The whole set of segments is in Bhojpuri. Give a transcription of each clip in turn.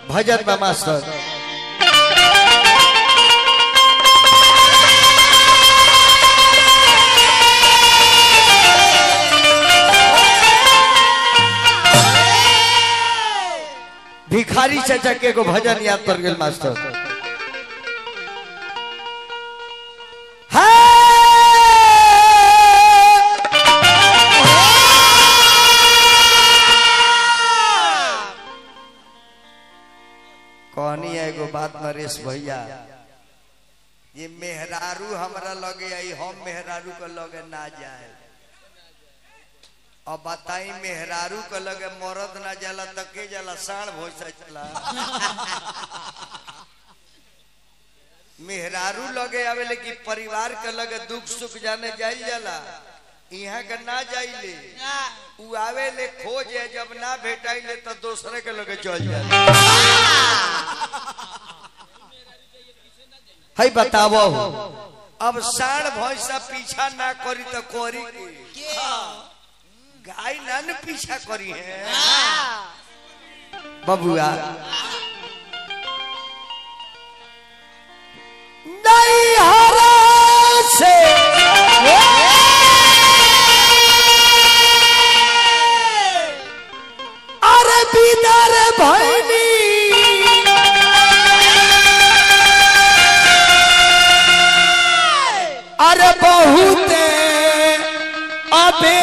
भजन बा मास्टर भिखारी चाचा के एगो भजन याद कर गेल मास्टर कहनी है एगो बात नरेश भैया ये मेहरारू हमरा लगे आई हम मेहरारू के लगे ना जाए अब बताई मेहरारू के लगे मरद ना जाला त के जाला साढ़ भोसा चला मेहरारू लगे आवेले कि परिवार के लगे दुख सुख जाने जाई जाला यहाँ के ना जाइले उ आवेले खोजे जब ना भेटाइले तो दूसरे के लगे चल जाए है बतावो अब साढ़ भैंसा पीछा ना करी तो करी के गाय ना न पीछा करी है बबुआ नहीं हरा से अरे बिदर भैनी अरे बहुते अबे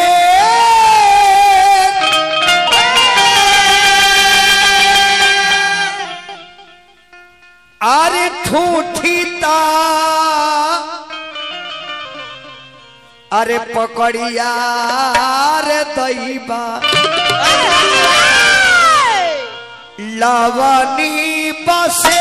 अरे ठूठीता अरे पकड़िया रे दैबा लवनी बसे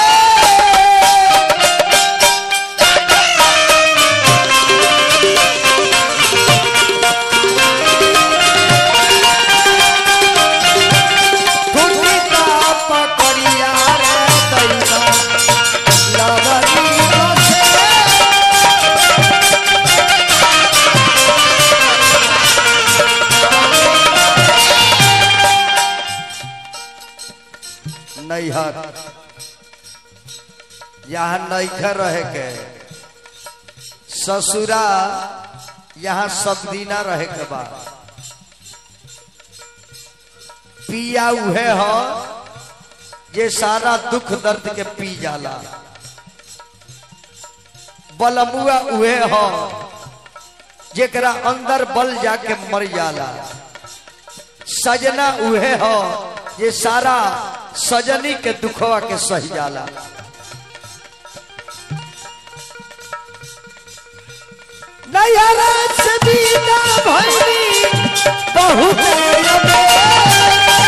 ठूठीता पकड़िया रे दैबा लवनी बसे नैहर यहाँ नैखर रहे के ससुरा यहाँ सब दिना रहे के बा पिया उहे हो जे सारा दुख दर्द के पी जाला बलमुआ उहे हो जेकरा अंदर बल जाके मर जाला सजना उहे हो ये सारा सजनी के दुखवा के सही जाला नयरा से बीता भइली बहुत अबे।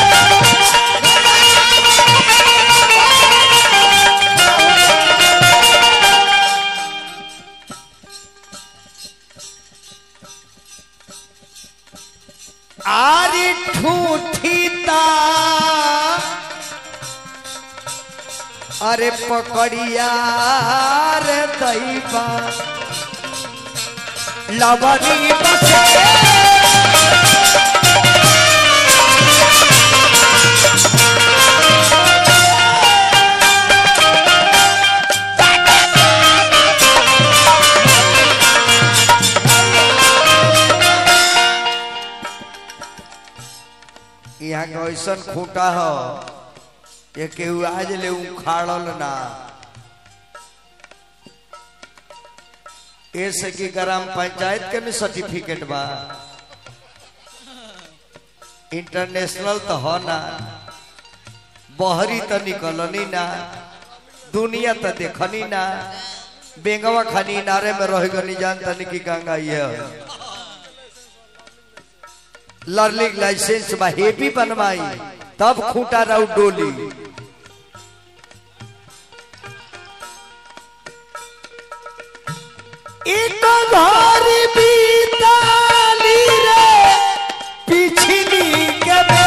आरी ठूठीता अरे पकड़िया रे दैबा लवनी बसे यहाँ के ऐसन खूटा हो ये केहू आज ले उखाड़ल ना ऐसे की ग्राम पंचायत के भी सर्टिफिकेट बा इंटरनेशनल तो हो ना बहरी तो निकलनी ना दुनिया तो देखनी ना बेंगवा खानी नारे में रह गनी जान तनी की गंगा ये है। लर्निंग लाइसेंस बा हेवी बनवाई तब खूटा राउ डोली एक घर बीताली रे पिछली के बे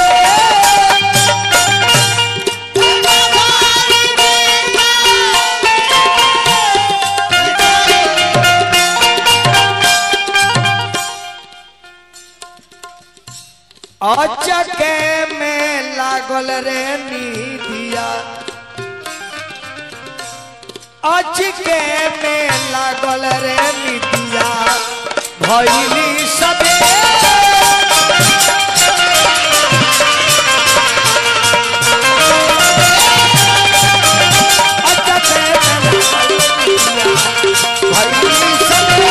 अचके में लागल रे निधिया निदिया अचके में लागल रे निदिया भैली सबे अचके में लागल निदिया भैली सबे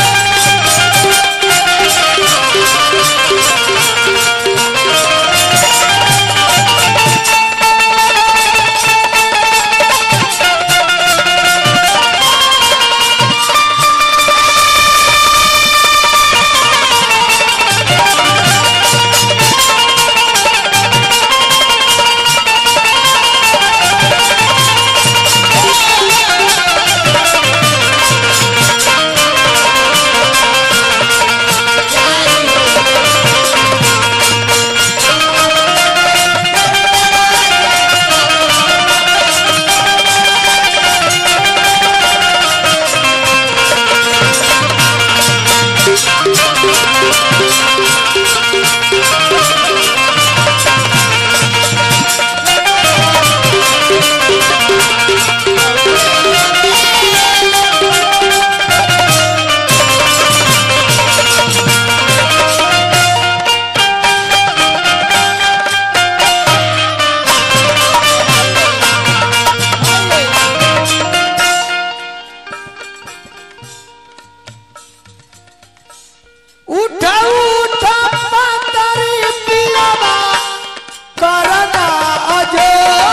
उठा उठा पातरी पियावा करना अजो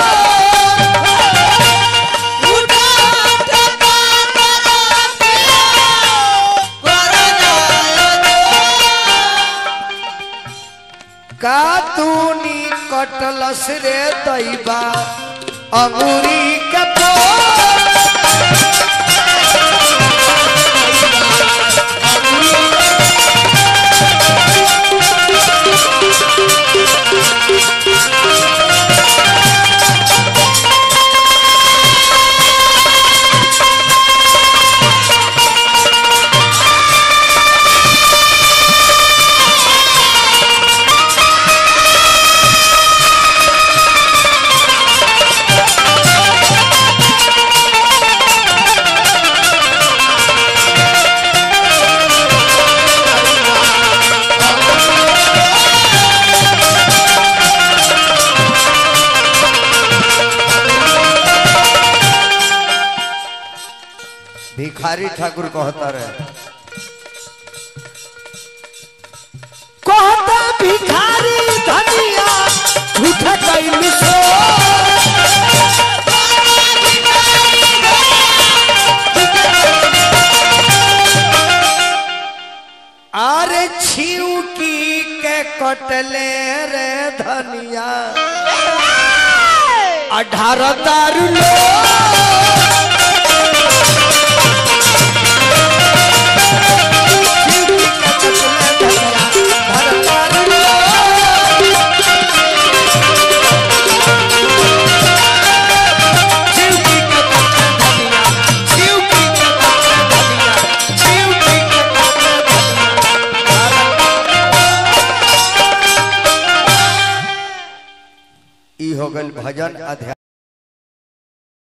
उठा उठा पातरी पियावा करना का तूनी कटलस रे दैबा अंगूरी के फूल भिखारी ठाकुर कहता रहे कहता भिखारी धनिया झूठ कैली सो अरे छिउकी के कटले रे धनिया अठारह दारू लो ई हो गल भजन अध्याय